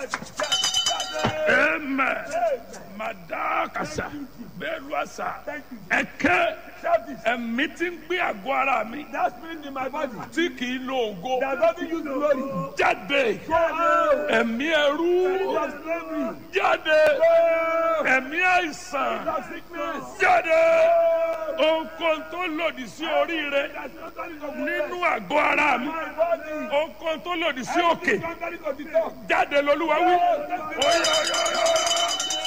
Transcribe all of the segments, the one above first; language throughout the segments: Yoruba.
Amen. Madakasa. Bẹ́ẹ̀lúwàsà. Ẹ̀kẹ́ ẹ̀mí tí ń gbé àgọ́ ara mi. That spirit in my body Tí kì í lo ògo. that doesn't use glory. Jáde. Go out. Ẹ̀mí ẹrú. Of slavery. Jáde. Go. Ẹ̀mí àìsàn. Of sickness. Jáde. Ohunkóhun tó lòdì sí oríire. That's not going to Nínú àgọ́ ara mi. my body. Ohunkóhun tó lòdì sí òkè. It's not going to the top. Jáde lolúwa wí. Oyè oyè oyè.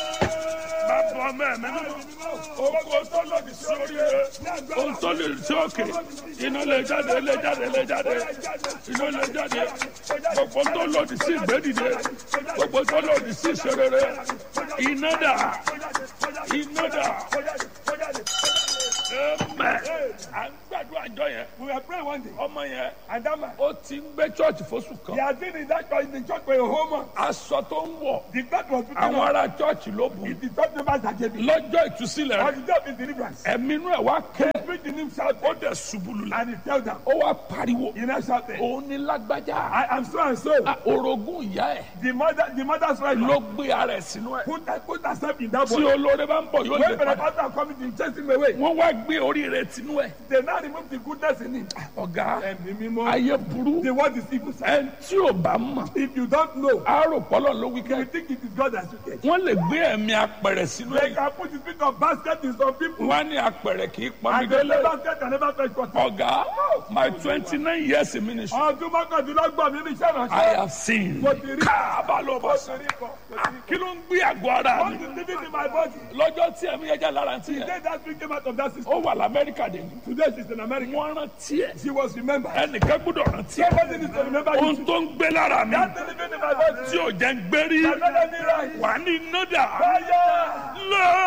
Bàbá ọmọ ẹ̀mí mímọ́. Ohunkóhun tó lòdì sí oríire. Ohun tó lòdì sí òkè. Iná lè jáde lè jáde lè jáde. Iná lè jáde. Gbogbo tó lòdì sí ìgbédìde. Gbogbo tó lòdì sí ìṣerere. Iná dà. Iná dà. Amen. À ń gbàdúrà àjọ yẹn. We were praying one day, Ọmọ yẹn. and that man, Ó ti ń gbé chọ́ọ̀chì fóṣù he kan. had been in that church, in the church for a whole month. Aṣọ tó ń wọ̀. The God was putting Àwọn on. ará chọ́ọ̀chì ló bù. It's the church members that gave it. Lọ́jọ́ ìtúsílẹ̀ On rẹ̀. the day of his deliverance, Ẹ̀mí inú ẹ̀ wá ké. preached in him shouted, Ó dẹ̀ ṣubú lulẹ̀. and he tell them, Ó wá pariwo. he now shouted, Òun ní lágbájá. I am so and so. Ah, Orogún ìyá ẹ̀ The mother, the mother's right ló gbé ara ẹ̀ sínú ẹ̀. put, put herself in that Tí body. olóore bá ń bọ̀ yóò lè When the padà. pastor coming to chase him away, Wọ́n wá gbé orí rẹ̀ sínú ẹ̀. they now remove the goodness in him. Ọ̀gá Ẹ̀mí mímọ́. ayé burú. The word is evil. sir. Ẹni tí ò bá mọ̀. If you don't know, Àárò pọ́lọ̀ ló wí you kẹ́. will think it is God that you get. Wọ́n lè gbé ẹ̀mí apẹ̀rẹ̀ sínú They ẹ̀. can put the spirit of basket in some people. Wọ́n á ní apẹ̀rẹ̀ kì í pọnmi And the délé. basket can never fetch water. Ọ̀gá my twenty nine years in ministry. Ọdún mọ́kàndínlọ́gbọ̀n mi ní iṣẹ́ I ìránṣẹ́. have seen. Mo ti rí. Káàbà ló bá Mo sọ. ti rí kan. Mo ti rí kan. Kí ló ń gbé àgọ́ ara What mi? is living in my body? Lọ́jọ́ tí ẹ̀mí ẹja lára ti yẹn. Today that spirit came out of that system. Ó wà l'Amẹ́ríkà dé ní. Today she's in America. Wọ́n rántí ẹ̀. She was remembered. Ẹnìkan gbọ́dọ̀ rántí ẹ̀. Somebody needs to remember you. Ohun tó ń gbé lára mi. That thing living in my body. Tí ò jẹ́ ń gbérí. That made me right. Wà ní nọ́dà. Fire!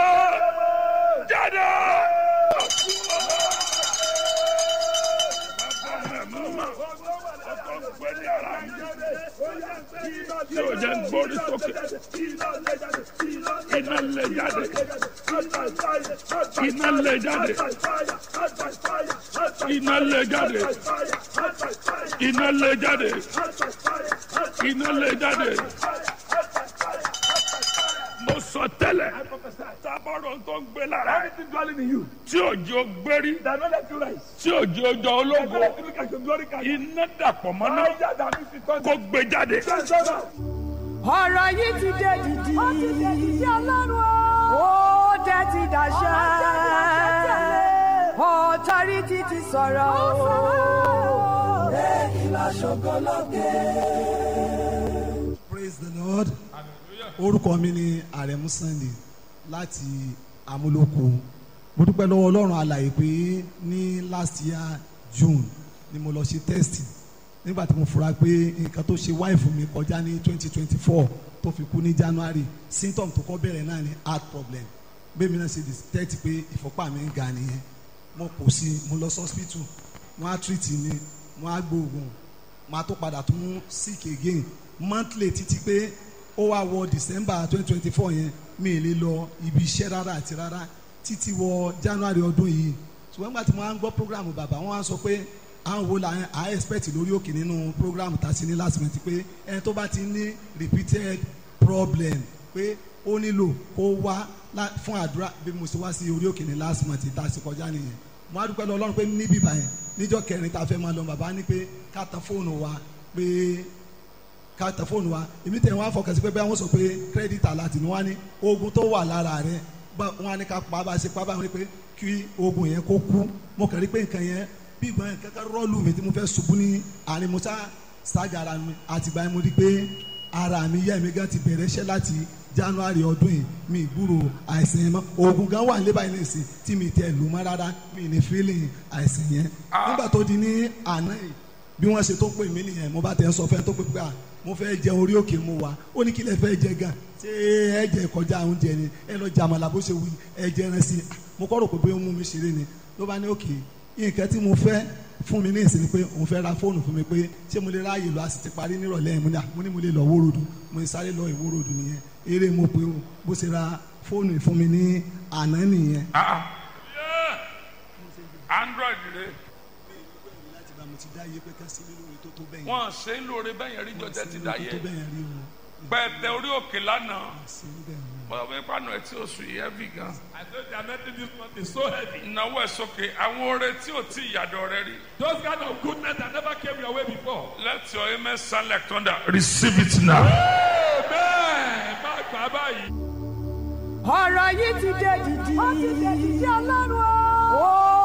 Lọ jáde. Tí ò jẹ́ ń gbórí sókè. Iná lè jáde. Iná lè jáde. Iná lè jáde. Iná lè jáde. Iná lè jáde. Mo sọ tẹ́lẹ̀. Tábọ̀rọ̀ tó ń gbé lára ẹ̀. Everything dwelling in you. Tí òjò gbérí. That not let you rise. Tí òjò ọjọ́ That not ológo. let you look at your glory card. Iná dàpọ̀ mọ́ná. Fire that means it Kó gbé jáde. turns. ọ̀rọ̀ yìí ti dé dìdì. ó ti dé dìdì ọlọ́run o. ó dé ti dàṣà. ọ̀tọ́rìtì ti sọ̀rọ̀ o. èyí lọ ṣògo lókè. praise the lord orúkọ mi ni àrẹ̀mú sunday láti amúlòkó mo dúpẹ́ lọ́wọ́ ọlọ́run alàyè pé ní last year june ni mo lọ ṣe test nígbà tí mo fura pé nǹkan tó ṣe wáìfù mi kọjá ní twenty twenty four tó fi kú ní january symptom tó kọ́ bẹ̀rẹ̀ náà ni heart problem bẹ́ẹ̀ mi náà ṣe detect pé ìfọ́pá mi ń ga nìyẹn mo kò sí mo lọ sí hospital wọ́n á treat mi wọ́n á gbóògùn máa tó padà tún sick again monthly títí pé ó wá wọ december twenty twenty four yẹn mi ì lè lọ ibi iṣẹ́ rárá àti rárá títí wọ january ọdún yìí ṣùgbọ́n nígbà tí mo máa ń gbọ́ program bàbá wọn á sọ pé àwọn wo la à expect lórí òkè nínú program tá a ṣe ní last month pé ẹni tó bá ti ní repeated problem pé ó nílò kó wá lá- fún àdúrà bí mo ṣe wá sí orí òkè ní last month tá a ṣe kọjá nìyẹn mo á dúpẹ́ lọ ọlọ́run pé níbí báyẹn níjọ́ kẹrin tá a fẹ́ máa lọ bàbá ní pé ká tan fóònù wa pé ká tẹ fóònù wa èmi tẹ̀ wọ́n á fọkàn sí pé bẹ́ẹ̀ wọ́n sọ pé kírẹ́dìtì aláàtì ni wọ́n á ní oògùn tó wà lára rẹ̀ bá wọ́n á ní ká pa bá a ṣe pa báyìí pé kí oògùn yẹn kó kú mo kàn rí pé nǹkan yẹn bí ìgbọ́n yẹn kankan rọ́ọ̀lù mi tí mo fẹ́ ṣubú ní àárín mo sá ṣáàgà ara mi àtìgbà yẹn mo rí pé ara mi yẹ́ mi gan ti bẹ̀rẹ̀ iṣẹ́ láti january ọdún yìí mi gbúrò àìsàn yẹn mọ́ oògùn gan wà nílé báyìí nìsín tí mi tẹ̀ lù mọ́ rárá mi ní feeling àìsàn yẹn nígbà tó di ní àná yìí bí wọ́n ṣe tó pè mí nìyẹn mo bá tẹ̀ ń sọ fẹ́ tó pè pé à mo fẹ́ jẹ orí òkè mo wà ó ní kí lẹ fẹ́ jẹ gan ṣé ẹ jẹ kọjá oúnjẹ ni ẹ lọ jẹ àmàlà bó ṣe wí ẹ jẹ ẹran sí i mo kọ́ rò pé bóyá ó mú mi ṣeré ni ló bá ní òkè nǹkan tí mo fẹ́ fún mi ní ìsìn ni pé òun fẹ́ ra fóònù fún mi pé ṣé mo lè ráàyè lọ a sì ti parí nírọ̀lẹ́ yẹn mo ní à mo ní mo lè lọ wórodù mo ní sáré lọ ìwórodù nìyẹn eré mo pé o bó ṣe ra fóònù fún mi ní àná nìyẹn. Ah, yeah. Android rẹ̀ láti bá mo ti dá iye pé ká sí nínú orí tó tó bẹ́yẹn. wọ́n ṣe ń lóore bẹ́yẹn rí jọ tẹ́ ti dá tó yẹ. bẹ́yẹn rí o pẹ̀tẹ orí òkè lánàá sí níbẹ̀ ni. bọ́dọ̀ bí pàánù ẹ̀ tí ó sùn yìí heavy gan. I said the anointing this month is so heavy. ìnáwó ẹ̀ sókè àwọn oore tí ò tí ìyàdọ̀ rẹ rí. Those kind of goodness that never came your way before. let your amen sound like thunder receive it now. Amen. Má gbà báyìí. ọ̀rọ̀ yìí ti dé dìdì. ó ti dé dìdì ọlọ́run o. ó